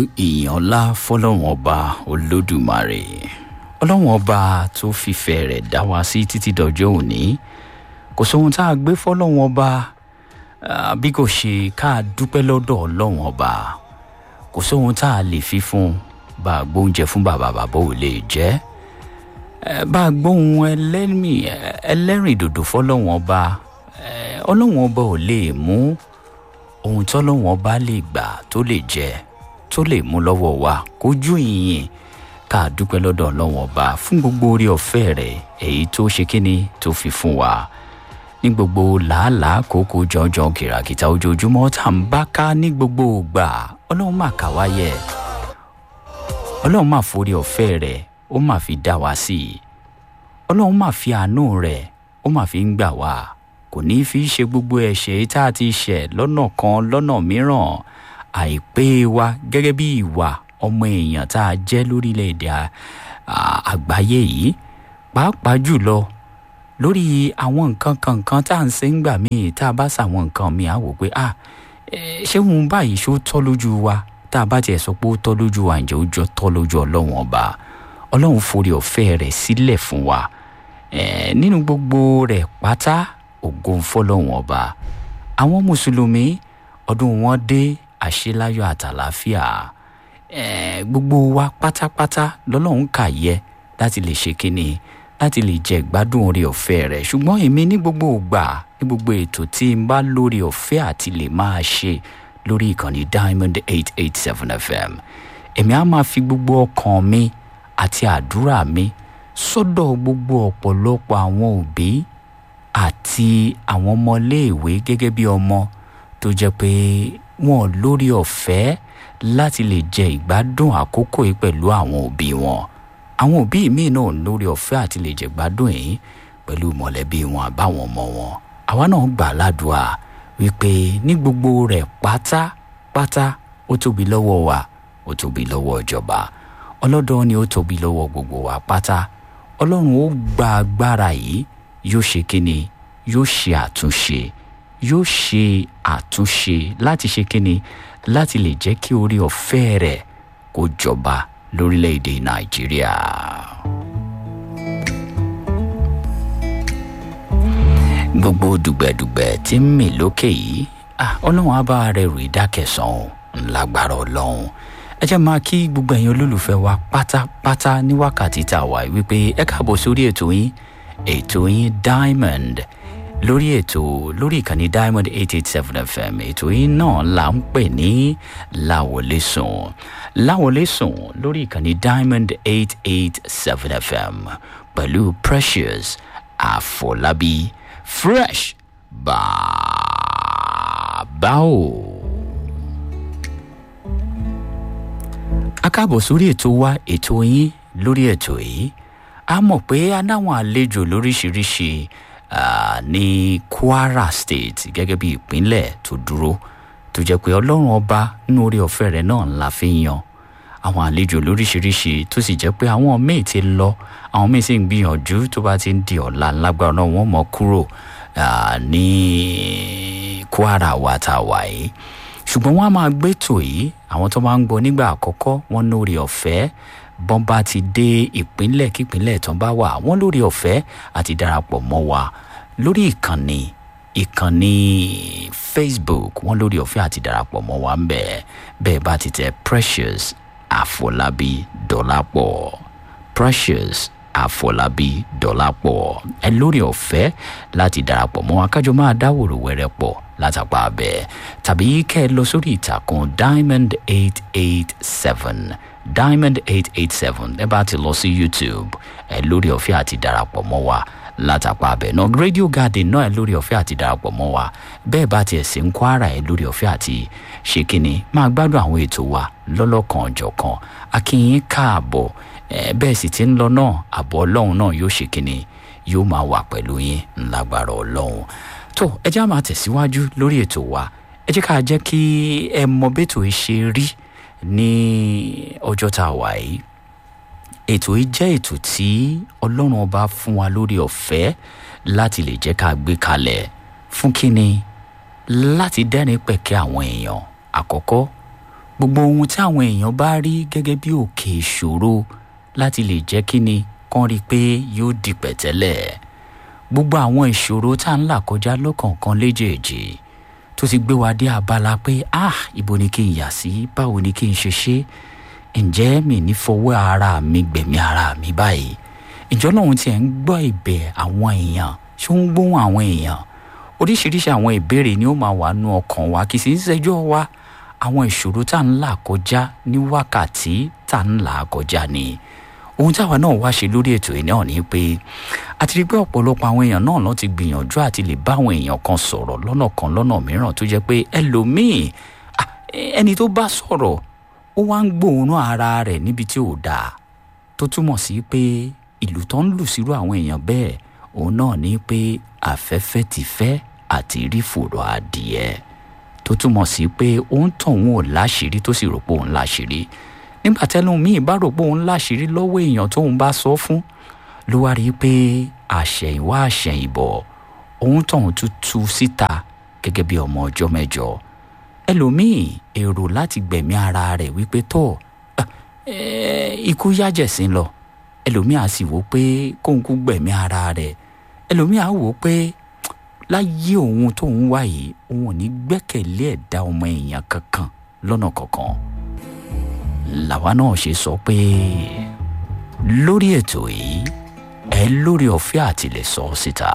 ìyìn ọlá fọlọ́run ọba olódùmarè ọlọ́run ọba tó fìfẹ́ rẹ̀ dá wa sí títí dọjọ́ òní kò sóhun tá a gbé fọlọ́run ọba ah, bí kò ṣe ká a dúpẹ́ lọ́dọ̀ ọlọ́run ọba kò sóhun tá a lè fi fún bá a gbóúnjẹ fún bàbá bàbá ò lè jẹ́ Eh, bá a gbóhun ẹlẹ́mì ẹlẹ́rìn dòdò fọlọ́run ọba eh, ọlọ́run ọba ò lè mú ohun tọ́lọ́run ọba lè gbà tó lè jẹ tó lè mú lọ́wọ́ wa kójú ìyìn ká a dúpẹ́ lọ́dọ̀ ọlọ́run ọba fún gbogbo orí ọ̀fẹ́ rẹ̀ èyí tó ṣe kíni tó fi fún wa ní gbogbo làálàá kókó jọjọ kìràkìtà ojoojúmọ́ tá à ń bá ká ní gbogbo ògbà ọlọ́run mà ká wáyẹ ọlọ́run mà forí ọ̀fẹ́ rẹ̀ ó mà fi dá wa sí i ọlọ́run mà fi àánú rẹ̀ ó mà fi ń gbà wá kò ní í fi ṣe gbogbo ẹ̀ṣẹ̀ tá a ti ṣẹ̀ lọ́nà kan lọ́nà mìíràn àìpé wa gẹ́gẹ́ bí ìwà ọmọ èèyàn tá a jẹ́ lórílẹ̀‐èdè à- à- àgbáyé yìí pàápàá jùlọ lórí àwọn nǹkan kankan tá à ń ṣe ń gbà míì tá a bá ṣàwọn nǹkan míì á wò pé ah eh, ṣé òun báyìí ṣó tọ́ lójú wa tá a bá tiẹ̀ sọ pé ó tọ́ lójú wa ǹjẹ́ ó jọ tọ́ lójú ọlọ́run ọba ọlọ́run forí ọ̀fẹ́ rẹ̀ sílẹ̀ fún wa Eh, nínú gbogbo rẹ̀ pátá ògo ń fọlọ́run ọba àwọn mùsùlùmí ọdún wọn dé àṣeláyọ̀ àtàlàáfíà Eh, gbogbo wa pátápátá lọ́lọ́run kà yẹ láti lè ṣe kínní láti lè jẹ ìgbádùn orí ọ̀fẹ́ rẹ̀ ṣùgbọ́n èmi ní gbogbo ògbà ní gbogbo ètò tí n bá lórí ọ̀fẹ́ àti lè máa ṣe lórí ìkànnì diamond eight eight seven fm èmi á máa fi gbogbo ọkàn mi àti àdúrà mi sọ́dọ̀ gbogbo ọ̀pọ̀lọpọ̀ àwọn òbí àti àwọn ọmọléèwé gẹ́gẹ́ bí ọmọ tó jẹ́ pé wọn ò lórí ọ̀fẹ́ láti lè jẹ ìgbádùn àkókò yìí pẹ̀lú àwọn òbí wọn àwọn òbí míì náà lórí ọ̀fẹ́ àti lè jẹ ìgbádùn yìí pẹ̀lú mọ̀lẹ́bí wọn àbáwọn ọmọ wọn àwa náà gbà ládùúà wípé ní gbogbo rẹ̀ pátápátá ó tóbi lọ́wọ́ wa ó tóbi lọ́wọ́ ìjọba ọlọ́dọ̀ ni ó tóbi lọ́wọ́ gbogbo wa pátá ọlọ́run ó gba agbára yìí yóò ṣe kíni yóò ṣe àtúnṣe yóò ṣe àtúnṣe láti ṣe kíni láti lè jẹ́ kí orí ọ̀fẹ́ rẹ̀ kó jọba lórílẹ̀‐èdè nàìjíríà. gbogbo dùgbẹ̀dùgbẹ̀ tí ń mì lókè yìí ah, ọlọ́run á bá rẹ̀ rò ìdákẹ̀sán ńlágbára ọlọ́run ẹ jẹ́ máa kí gbogbo ẹ̀yin olólùfẹ́ wa pátápátá ní wákàtí tá a wà yìí wípé ẹ káàbọ̀ sórí ètò yín ètò yín diamond lórí ètò lórí ìkànnì diamond eight eight seven fm ètò yín náà là ń pè ní láwọlé sùn láwọlé sùn lórí ìkànnì diamond eight eight seven fm pẹ̀lú precious àfọlábí fresh bàbá o. a káàbọ̀ sórí ètò wa ètò yín lórí ètò yìí a mọ̀ pé a náwọn àlejò lóríṣiríṣi ah, ní kwara state gẹ́gẹ́ bí ìpínlẹ̀ tó dúró tó jẹ́ pé ọlọ́run ọba nínú orí ọ̀fẹ́ rẹ̀ náà ńlá fi ń yan àwọn àlejò lóríṣiríṣi tó sì jẹ́ pé àwọn míì ti lọ àwọn míì sì ń gbìyànjú tó bá ti ń di ọ̀la lágbára náà wọ́n mọ̀ kúrò ah, ní kwara wa tá a wà yìí ṣùgbọ́n wọ́n á máa gbé tò yìí àwọn tó máa ń gbọ́ nígbà àkọ́kọ́ wọ́n lórí ọ̀fẹ́ bọ́n bá ti dé ìpínlẹ̀ kípínlẹ̀ tán bá wà wọ́n lórí ọ̀fẹ́ àti darapọ̀ mọ́ wa lórí ìkànnì ìkànnì facebook wọ́n lórí ọ̀fẹ́ àti darapọ̀ mọ́ wa ń bẹ̀ bẹ́ẹ̀ bá ti tẹ precious àfọlábí dọ́lápọ̀ precious àfọlábí dọ́lápọ̀ ẹ lórí ọ̀fẹ́ láti darapọ̀ mọ́ wa kájọ máa dáwòrò wẹ́rẹ́ pọ̀ látàpá abẹ tàbí kẹ́ ẹ lọ sórí ìtàkùn diamond eight eight seven diamond eight eight seven ẹ bá ti lọ sí youtube ẹ lórí ọ̀fẹ́ àti darapọ̀ mọ́ wa látàpá abẹ náà radio garden náà ẹ lórí ọ̀fẹ́ àti darapọ̀ mọ́ wa bẹ́ẹ̀ bá tiẹ̀ sí ń kwara ẹ lórí ọ̀fẹ́ àti ṣe kínní máa gbádùn àwọn ètò wa lọ́lọ́kan ọ̀jọ̀kan akínyín káàbọ̀ ẹ bẹ́ẹ̀ sì ti ń lọ náà àbọ̀ ọlọ́run náà yóò ṣe kínní yóò máa wà pẹ̀lú yín ńlágbára ọlọ́run tó ẹ jẹ́ á máa tẹ̀síwájú lórí ètò wa ẹ jẹ́ ká jẹ́ kí ẹ mọ bẹ́tò ẹ ṣe rí ní ọjọ́ tá a wà yìí ètò yìí jẹ́ ètò tí ọlọ́run ọba fún wa lórí ọ̀fẹ́ láti lè jẹ́ ká gbé kalẹ̀ fún kínni láti dẹ́rìn pẹ̀kẹ́ àwọn èèyàn àkọ́kọ́ gbogbo ohun tí àwọn èèyàn bá rí gẹ́gẹ́ bí òkè ìṣòro láti lè jẹ́ kí ni kán rí i pé yóò di pẹ̀tẹ́lẹ̀ gbogbo àwọn ìṣòro tá à ń là kọjá lọ́kọ̀ọ̀kan léjèèjì tó ti gbé wa dé abala pé ah ibo ni kí n yà sí báwo ni kí n ṣe ṣe ǹjẹ́ mi ní fọwọ́ ara mi gbẹ̀mí ara mi báyìí ìjọ lòun tiẹ̀ ń gbọ́ ìbẹ̀ àwọn èèyàn ṣé ó ń gbóhùn àwọn èèyàn oríṣiríṣi àwọn ìbéèrè ni ó máa wà nú ọkàn wa kì í sì ń ṣẹjọ́ wa àwọn ìṣòro tá à ń là kọjá ní wákàtí tá à ń là kọjá ni ohun táwa náà wá ṣe lórí ètò yìí náà ni pé a ti rí pé ọ̀pọ̀lọpọ̀ àwọn èèyàn náà ló ti gbìyànjú àti lè bá àwọn èèyàn kan sọ̀rọ̀ lọ́nà kan lọ́nà mìíràn tó jẹ́ pé ẹlòmíì ẹni tó bá sọ̀rọ̀ ó wá ń gbóòórùn ara rẹ̀ níbi tí ò dáa tó túmọ̀ sí pé ìlú tó ń lù sírú àwọn èèyàn bẹ́ẹ̀ òun náà ní pé afẹ́fẹ́ ti fẹ́ àti rí fòrò adìẹ tó túmọ̀ sí pé òun tàn òun ò láṣìírí tó sì rò pé òun láṣìírí nígbà tẹ́lẹ̀ míì bá rò pé òun láṣìírí lọ́wọ́ èèyàn tóun bá sọ fún ló wá rí i pé àṣẹ̀yìnwá àṣẹ̀yìnbọ̀ òun tàn tún tú síta gẹ́gẹ́ bí ọmọ ọjọ́ mẹ́jọ ẹlòmíì èrò láti gbẹ̀mí ara rẹ̀ wípé tó ikú yájẹ̀sín lọ ẹlòmíì á sì wò pé kóun kú gbẹ̀mí ara rẹ̀ ẹlòmíì á wò pé láyé òun tóun wá yìí òun ò ní gbẹ́kẹ̀lé ẹ̀dá ọmọ èèyàn kankan lọ́nà kankan làwa náà ṣe sọ pé lórí ètò yìí ẹ lórí ọ̀fẹ́ àti lè sọ síta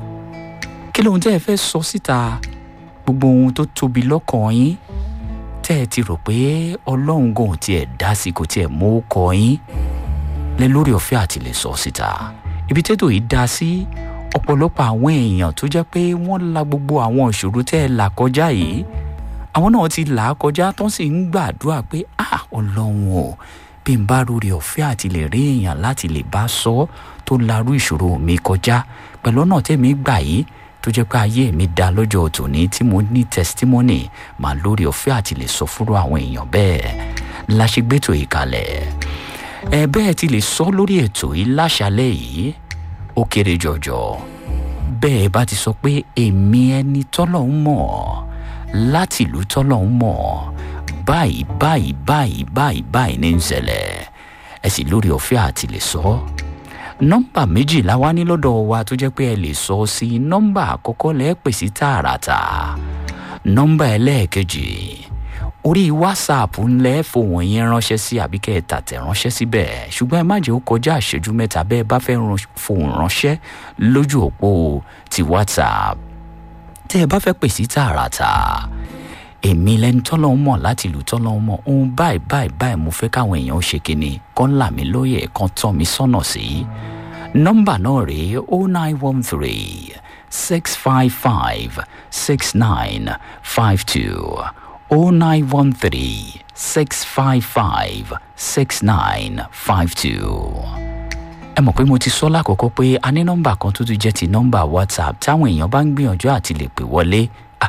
kí lóhun tẹ́ ẹ fẹ́ sọ síta gbogbo ohun tó tóbi lọ́kàn yín tẹ́ ẹ ti rò pé ọlọ́run gan ò tiẹ̀ dá sí kò tiẹ̀ mú kọ yín lẹ lórí ọ̀fẹ́ àti lè sọ síta ibi tẹ́tò yìí dá sí ọ̀pọ̀lọpọ̀ àwọn èèyàn tó jẹ́ pé wọ́n la gbogbo àwọn ìṣòro tẹ́ ẹ là kọjá yìí àwọn náà ti là á kọjá tó sì ń gbàdúrà pé ah ọlọ́run o bí n bá lórí ọ̀fẹ́ àti lè rí èèyàn láti lè bá sọ tó larú ìṣòro mi kọjá pẹ̀lú ọ̀nà tẹ́mi gbà yìí tó jẹ́ pé ayé mi dá lọ́jọ́ tòní tí mo ní testimony màá lórí ọ̀fẹ́ àti lè sọ fúnra àwọn èèyàn bẹ́ẹ̀ la ṣe gbẹ́tò yìí kalẹ̀ ẹ bẹ́ẹ̀ ti lè sọ lórí ètò yìí láṣálẹ̀ yìí ó kéré jọjọ bẹ́ẹ̀ bá ti sọ pé èmi ẹni tọ́lọ̀ ń mọ̀ láti ìlú tọ́lọ̀ ń mọ̀ báyìí báyìí báyìí báyìí báyìí ní ń ṣẹlẹ̀ ẹ sì lórí ọ̀fẹ́ àti lè sọ nọ́mbà méjìlá wá ní lọ́dọ̀ wa tó jẹ́ pé ẹ lè sọ sí nọ́mbà àkọ́kọ́ lẹ́ẹ̀ pè sí tààràtà nọ́mbà ẹlẹ́ẹ̀kejì orí whatsapp ńlẹ́ fòwọ́n yín ránṣẹ́ sí àbí kẹ́ ẹ tàtẹ̀ ránṣẹ́ síbẹ̀ ṣùgbọ́n ẹ má jẹ́ ó kọjá ìṣẹ́jú mẹ́ta bẹ́ẹ̀ bá fẹ́ fòun ránṣẹ́ lójú òpó ti whatsapp tẹ́ ẹ bá fẹ́ pè sí tààràtà èmi lẹni tọ́lọ́ ń mọ̀ láti ìlú tọ́lọ́ ń mọ̀ ohun báyìí báyìí báyìí mo fẹ́ káwọn èèyàn ó ṣe kínní kán là mí lóye kan tọ́ mi sọ́nà sí nọ́mbà náà rèé o nine one three six five five six nine five two o nine one three six five five six nine five two ẹ mọ̀ pé mo ti sọ lákòókò pé a ní nọ́mbà kan tó tún jẹ́ ti nọ́mbà whatsapp táwọn èèyàn bá ń gbìyànjú àti lè pè wọlé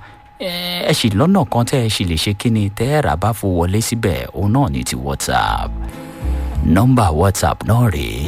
ẹ sì lọ́nà kan tẹ́ ẹ sì lè ṣe kíni tẹ́ ẹ rà bá fò wọlé síbẹ̀ òun náà ní ti whatsapp nọ́mbà whatsapp náà rèé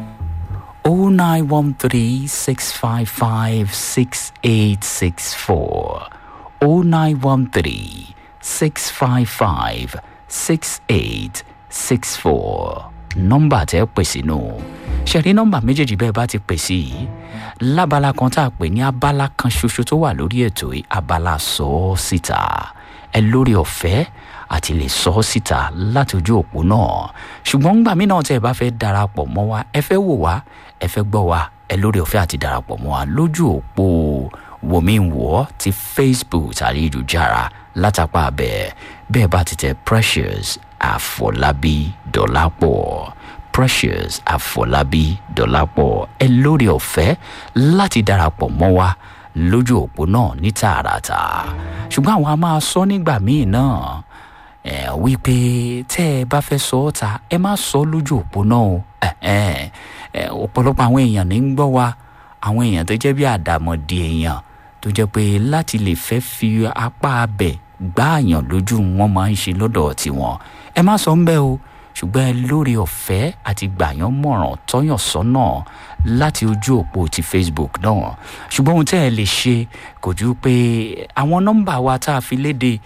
o nine one three six five five six eight six four o nine one three six five five six eight six four nọ́mbà tẹ́ pè sínú ṣẹ̀rí nọ́mbà méjèèjì bẹ́ẹ̀ bá ti pè sí yìí lábala kan tá a pè ní abala kan ṣoṣo tó wà lórí ètò yìí abala sọ ọ́ síta ẹ lórí ọ̀fẹ́ àti lè sọ ọ́ síta láti ojú òpó náà ṣùgbọ́n ńgbà mí náà tẹ́ ẹ bá fẹ́ darapọ̀ mọ́ wa ẹ fẹ́ wò wá ẹ fẹ́ gbọ́ wa ẹ lórí ọ̀fẹ́ àti darapọ̀ mọ́ wa lójú òpó wòmí wọ́ ti facebook ayélujára látàpá bẹ́ẹ̀ bẹ́ẹ̀ bá ti tẹ precious àfọlábí dọ́lápọ̀ precious àfọlábí dọ́lápọ̀ ẹ lórí ọ̀fẹ́ láti darapọ̀ mọ́ wa lójú òpó náà ní tààràtà ṣùgbọ́n àwọn a máa sọ nígbà míì náà ẹ wípé tẹ́ ẹ bá fẹ́ sọ ọ́ ta ẹ má sọ lójú òpó náà o ọ̀pọ̀lọpọ̀ àwọn èèyàn ní ń gbọ́ wa àwọn èèyàn tó jẹ́ bí àdàmọ̀dì èèyàn tó jẹ́ pé láti lè fẹ́ fi apá abẹ gbáàyàn lójú wọn máa ń ṣe lọ́dọ̀ tiwọn ẹ má sọ ń bẹ́ o ṣùgbọ́n ẹ lórí ọ̀fẹ́ àti gbàyàn mọ̀ràn tọ́yàn sọ́nà láti ojú òpó ti facebook náà ṣùgbọ́n ohun tẹ́ ẹ lè ṣe kò ju pé àwọn nọ́mbà wa tá a fi léde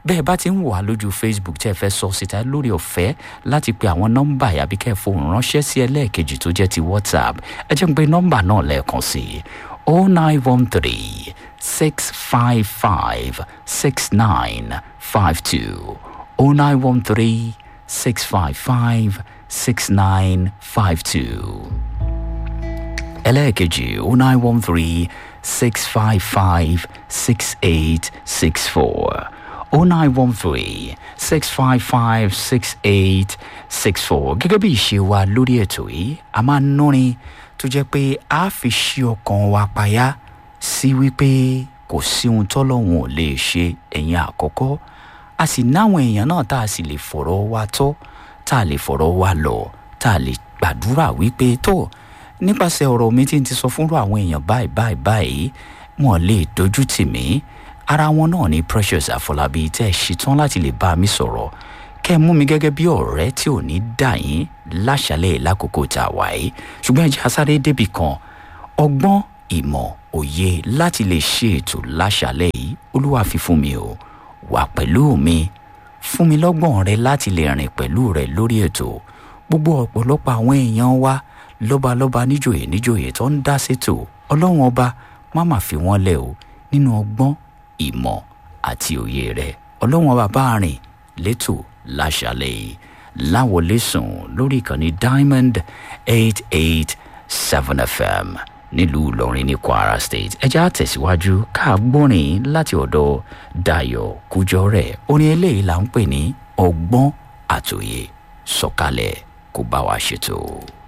bẹ́ẹ̀ bá ti ń wà lójú facebook tẹ́ ẹ fẹ́ sọ síta lórí ọ̀fẹ́ láti pe àwọn nọ́mbà yàbí kẹ́ ẹ fohùn ránṣẹ́ sí ẹlẹ́ẹ̀kejì tó jẹ́ ti whatsapp ẹ jẹ́ ń pe nọ́mbà náà lẹ́ẹ̀kan sí i oh nine one three six five five six nine five two oh nine one three six five five six nine five two ẹlẹ́ẹ̀kejì oh nine one three six five five six eight six four oh nine one three six five five six eight six four gẹ́gẹ́ bí ìṣe wa lórí ètò yìí a máa ń núrin tó jẹ́ pé a fi ṣí ọkàn wa payá sí wípé kò sí ohun tọ́lọ́hún ò lè ṣe ẹ̀yìn àkọ́kọ́ a sì náwọn èèyàn náà tá a sì lè fọ̀rọ̀ wa tọ́ tá a lè fọ̀rọ̀ wa lọ tá a lè gbàdúrà wípé tó nípasẹ̀ ọ̀rọ̀ mi tí n ti sọ fúnrú àwọn èèyàn báyìí báyìí báyìí wọn lè dojú tì mí ara wọn náà ní precious àfọlábí tẹ́ ẹ ṣetán láti lè bá mi sọ̀rọ̀ kẹ́ ẹ mú mi gẹ́gẹ́ bí ọ̀rẹ́ tí ò ní dà yín láṣálẹ̀ lákòókò tá a wà yìí ṣùgbọ́n ẹ jẹ́ asáré débì kan ọgbọ́n ìmọ̀ òye láti lè ṣe ètò láṣálẹ̀ yìí olúwa fi fún mi o wà pẹ̀lú mi fún mi lọ́gbọ̀n rẹ láti lè rìn pẹ̀lú rẹ lórí ètò gbogbo ọ̀pọ̀lọpọ̀ àwọn èèyàn wa lọ́balọ́ba níjòyè níjòyè tó ń dá sétò ọlọ́run ọba má má fi wọ́n lẹ̀ o nínú ọgbọ́n ìmọ̀ àti òye rẹ̀ ọlọ́run ọba bá rìn létò láṣálẹ̀ yìí láwọlé sùn lórí ìkànnì diamond eight eight seven fm nílùú ìlọrin ní kwara state ẹjẹ́ àtẹ̀síwájú káàgbọ́nrin láti ọ̀dọ̀ dayo kújọ́rẹ̀ orin eléyìí là ń pè ní ọgbọ́n àtòyè sọ̀kalẹ̀ kó bá wa ṣètò.